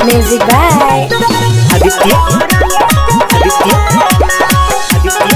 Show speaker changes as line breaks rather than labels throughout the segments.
Music by
Aditya Aditya Aditya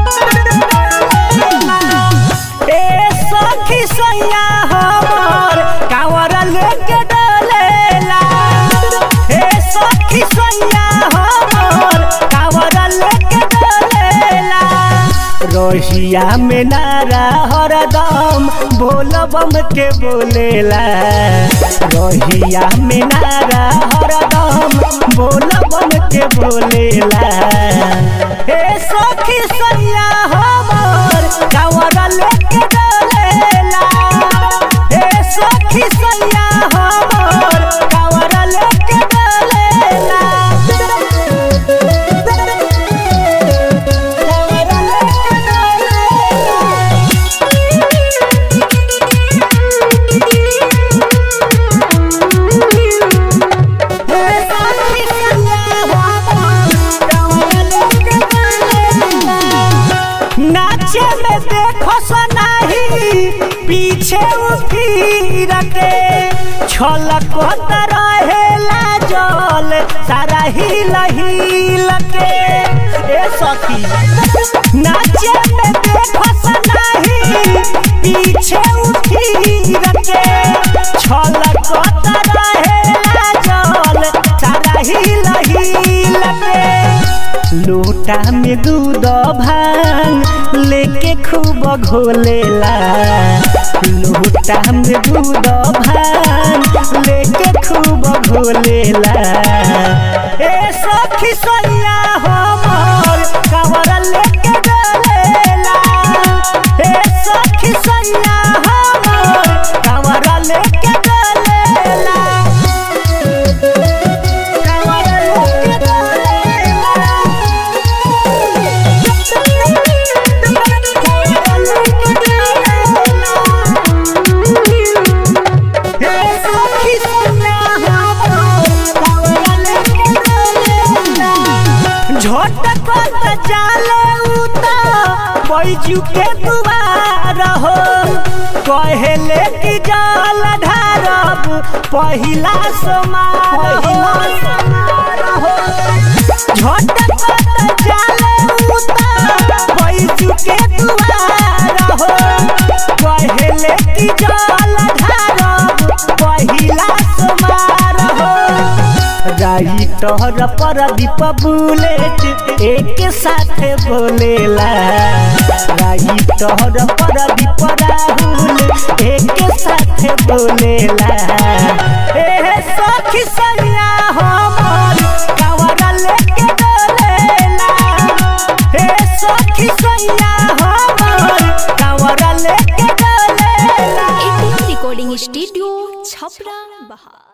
ए सखी सैया हमर कांवर लेके डलेला ए सखी सैया हमर कांवर लेके डलेला रोहिया में नारा हरदम बोल बम के बोलेला रोहिया में नारा हरदम बोल बम के बोलेला ए सखी सैया हमर कांवर लेके डलेला ए सखी सैया हमर कांवर लेके डलेला कांवर लेके नाचे में देखो सनाही पीछे फिर के छलक रहेला जल सारा हिल हिल के ए सखी नाचे में देखो सनाही पीछे फिर के छलक रहेला जल सारा हिल हिल के लोटा में दूध भांग लेके खूब घोलेला लोटा में दूध भांग लेके खूब घोलेला ए सखी सैया हमर कांवर लेके डलेला ए सखी सैया हमर कांवर लेके डलेला कांवर लेके डलेला झटपट जाले उता बैजू के दुआर हो कहेले कि जल ढारब पहिला समार हो झटपट जाले उता बैजू के दुआर हो कहेले कि जल ढारब पहिला समार हो राही तोहर पर दीप बुलेट एक साथ बोलेला राही तोहर पर दीप राहुल एक साथ बोलेला ए सखी सैया हमर कांवर लेके डलेला ए सखी सैया हमर कांवर लेके डलेला
ATM Recording Studio, Chhapra, Bahar.